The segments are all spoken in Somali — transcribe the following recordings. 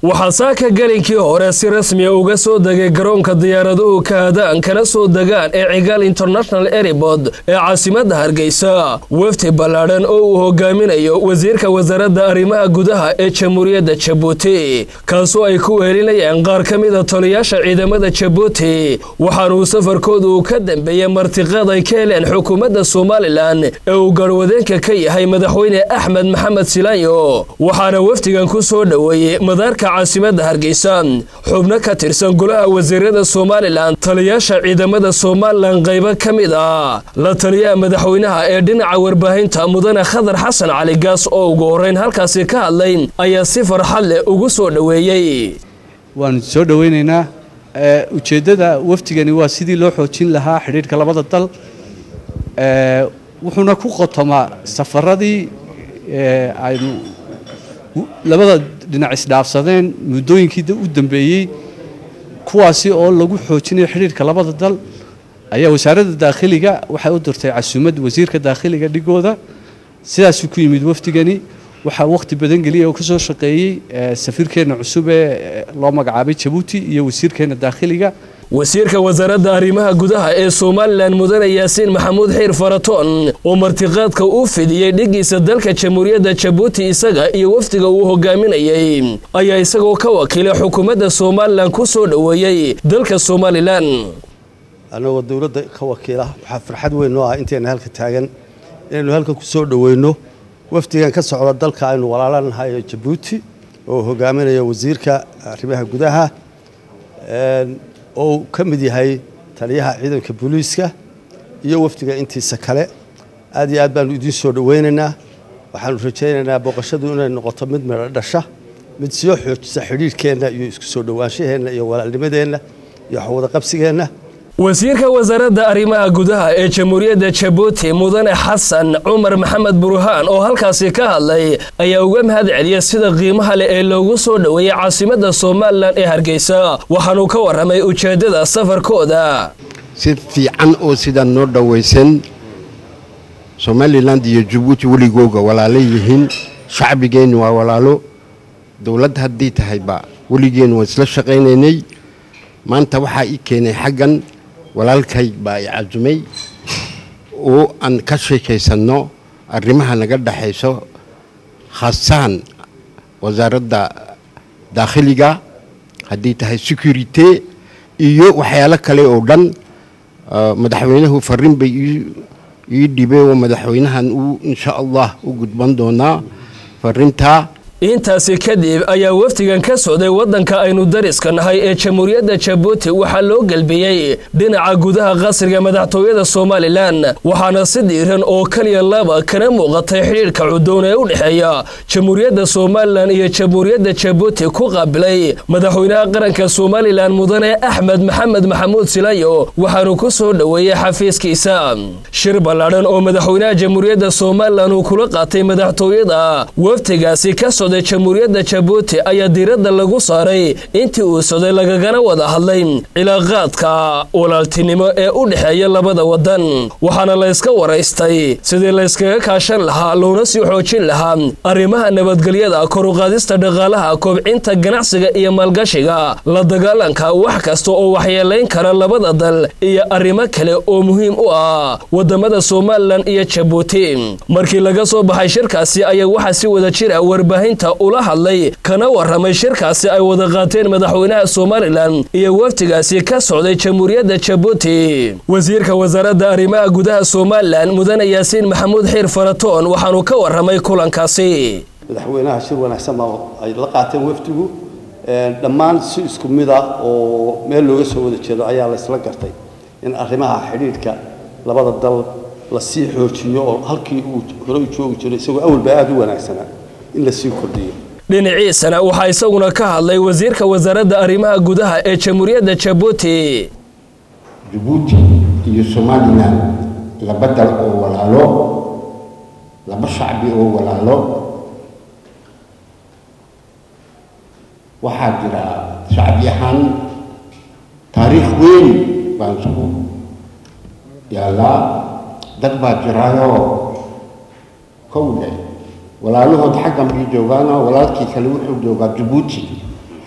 waxaa saaka gelinkii hore si rasmiya uga soo degay garoonka diyaaraduhu kaadaan kana soo degaan ee cigaal international airport ee caasimadda hargeysa wafdi ballaadhan oo uu hogaaminayo wasiirka wasaaradda arrimaha gudaha ee jamhuuriyadda jabuuti kaasoo ay ku wehelinayaan qaar ka mida taliyaasha ciidamada jabuuti waxaanuu safarkoodu ka dambeeyey martiqaad ay ka heleen xukuumadda somalilan ee uu garwadeenka ka yahay madaxweyne axmed maxamed silaanyo waxaana wafdigan ku soo dhoweeyey madaarka caasimadda hargeysa xubno ka tirsan golaha wasiirada somalilan taliyaasha ciidamada somalilan qaybo ka mid ah la taliyaha madaxweynaha ee dhinaca warbaahinta mudane khadar xasan cali gaas oo ugu horreyn halkaasi ka hadlay ayaa si farxad leh ugu soo dhoweeyey waanu soo dhoweynaynaa ujeeddada wafdigani waa sidii loo xoojin lahaa xidhiidhka labada dal wuxuuna ku qotomaa safaradii aynu labada dhinac isdhaafsadeen muddooyinkii u dambeeyey kuwaasi oo lagu xoojinayo xidhiidhka labada dal ayaa wasaaradda daakhiliga waxay u dirtay casuumad wasiirka daakhiliga dhigooda sidaasuu ku yimid wafdigani waxaa wakhti badan geliyay oo ka soo shaqeeyey safiirkeenna cusub ee loo magacaabay jabuuti iyo wasiirkeenna daakhiliga wasiirka wasaaradda arrimaha gudaha ee somalilan mudane yaasiin maxamuud xiir faratoon oo martiqaadka u fidiyey dhigiisa dalka jamhuuriyadda jabuuti isaga iyo wafdiga uu hogaaminayey ayaa isagoo ka wakiilay xukuumadda somalilan ku soo dhoweeyey dalka somalilan annagoo dowladda ka wakiila waxaa farxad weyn noo ah intayna halka taagan inaynu halkan ku soo dhoweyno wafdigan ka socda dalka aynu walaalanahay ee jabuuti oo hogaaminayo wasiirka arrimaha gudaha oo ka mid yahay taliyaha ciidanka booliiska iyo wafdiga intiisa kale aad iyo aad baanu idiin soo dhoweynaynaa waxaanu rajaynaynaa booqashadu inay noqoto mid midho dhasha mid soo xoojisa xidhiidhkeenna iyo isku soo dhowaanshaheenna iyo walaalnimadeenna iyo waxwadaqabsigeenna wasiirka wasaaradda arrimaha gudaha ee jamhuuriyadda jabuuti mudane xasan cumar maxamed burhaan oo halkaasi ka hadlay ayaa uga mahad celiyay sida qiimaha leh ee loogu soo dhoweeyey caasimadda somalilan ee hargeysa waxaanuu ka warramay ujeeddada safarkooda si fiican oo sidaa noo dhowaysan somalilan iyo jabuuti weligooga walaalo yihiin shacbigeennu waa walaalo dowladd haddii tahayba weligeennu waan isla shaqaynaynay maanta waxaa ii keenay xaggan walaalkay baa i casumay oo aan ka sheekaysanno arrimaha naga dhexayso khaasaan wasaaradda daakhiliga haddii tahay securite iyo waxyaalo kale oo dhan madaxweynuhu farrin bay ii dhibay oo madaxweynahan uu insha allah u gudban doonaa farrintaa intaasi kadib ayaa wafdigan ka socday waddanka aynu dariska nahay ee jamhuuriyadda jabuuti waxaa loo gelbiyey dhinaca gudaha qasriga madaxtooyada somalilan waxaana si diiran oo keliya laba kana muuqatay xidhiidhka cudoon ee u dhexeeya jamhuuriyadda somalilan iyo jamhuuriyadda jabuuti ku qaabilay madaxweynaha qaranka somalilan mudane axmed maxamed maxamuud silayo waxaanu ku soo dhoweeyey xafiiskiisa shir ballaadhan oo madaxweynaha jamhuuriyadda somalilan uu kula qaatay madaxtooyada wafdigaasi ka socday jamhuuriyadda jabuuti ayaa diiradda lagu saaray intii uu soday lagagana wada hadlay cilaaqaadka walaaltinimo ee u dhexeeya labada waddan waxaana layska waraystay sidii layskaga kaashan lahaa loona sii xoojin lahaa arrimaha nabadgelyada koruqaadista dhaqaalaha kobcinta ganacsiga iyo maalgashiga la dagaalanka wax kasta oo waxyeelayn kara labada dal iyo arrimo kale oo muhiim u ah wadamada somalilan iyo jabuuti markii laga soo baxay shirkaasi ayaa waxaa si wada jira warbaahinta ula hadlay kana warramay shirkaasi ay wada qaateen madaxweynaha somalilan iyo wafdigaasi ka socday jamhuuriyadda jabuuti wasiirka wasaaradda arrimaha gudaha somalilan mudane yaasiin maxamuud xiir faratoon waxaanu ka warramay kulankaasi madaxweynaha shir wanaagsan baa ay la qaateen wafdigu dhammaan si isku mid ah oo meel looga soo wada jeedo ayaa la isla gartay in arrimaha xidhiidhka labada dal la sii xoojiyo oo halkii uu hore u joogi jiray isagoo awalba aada u wanaagsanaa in la sii kordhiyo dhinaciisana waxaa isaguna ka hadlay wasiirka wasaaradda arrimaha gudaha ee jamhuuriyadda jabuuti jabuuti iyo somalilan laba dal oo walaalo laba shacbi oo walaalo waxaa jira shacbi ahaan taariikh weyn baan isku yaallaa dad baa jiraayoo kowle walaalahood xaggan bay joogaanoo walaalkii kale wuxuu joogaa jabuuti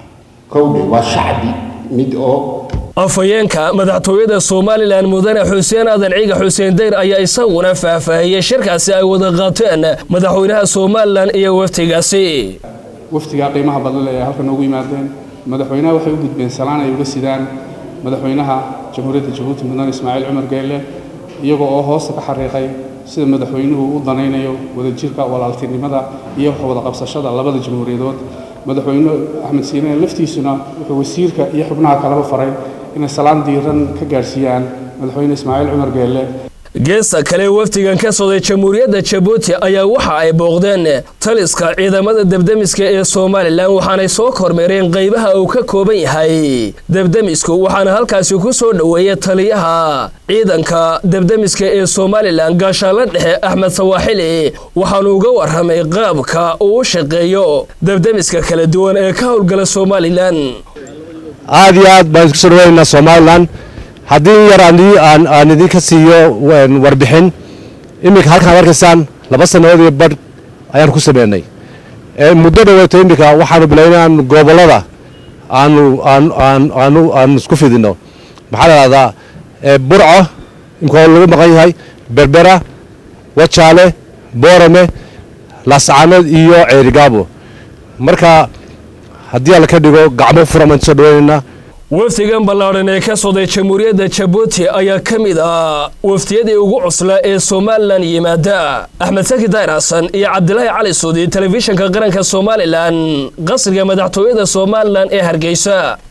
kowdhe waa shacbi mid oo afhayeenka madaxtooyada somalilan mudane xuseen aadan ciga xuseen dayr ayaa isaguna faahfaahiyey shirkaasi ay wada qaateen madaxweynaha somalilan iyo waftigaasi waftigaa qiimaha badan ee halka noogu yimaadeen madaxweynaha waxay u gudbeen salaan ay uga sidaan madaxweynaha jamhuuriyadda jabuuti mudane ismaaciil cumar geelle iyagoo oo hoosta ka xariiqay sida madaxweynuhu u danaynayo wadajirka walaaltinimada iyo wada qabsashada labada jamhuuriyadood madaxweyne axmed siine laftiisuna wuxuu wasiirka iyo xubnaha kaleba faray inay salaan diiran ka gaadhsiiyaan madaxweyne ismaaciil cumar geelle geesta kale wafdigan ka socday jamhuuriyadda jabuuti ayaa waxa ay booqdeen taliska ciidamada debdemiska ee somalilan waxaanay soo kormeereen qaybaha uu ka kooban yahay debdemisku waxaana halkaasi ku soo dhoweeyay taliyaha ciidanka debdemiska ee somalilan gaashaanla dhexe axmed sawaaxili waxaanu uga warramay qaabka uu u shaqeeyo debdemiska kala duwan ee ka howlgala somalilan aad iyo aad baan isku soo dhaweynaa somalilan haddii yar aan idinka siiyo warbixin iminka halkaan arkaysaan laba sannadood iyo badh ayaan ku sameynay muddo dhaweyto iminka waxaanu bilay inaan gobollada aanu aanu aan isku fidino maxaa la dhahdaa burco imika lagu maqan yahay berbera wajaale boorame laascaanood iyo ceerigaabo marka haddii alla ka dhigo gacmo furan baan soo dhaweynaynaa wafdigan ballaadhan ee ka socday jamhuuriyadda jabuuti ayaa ka mid ah waftiyadii ugu cuslaa ee somalilan yimaada axmed saki daayir xasan iyo cabdilaahi cali suudi telefishinka qaranka somalilan qasriga madaxtooyada somalilan ee hargeysa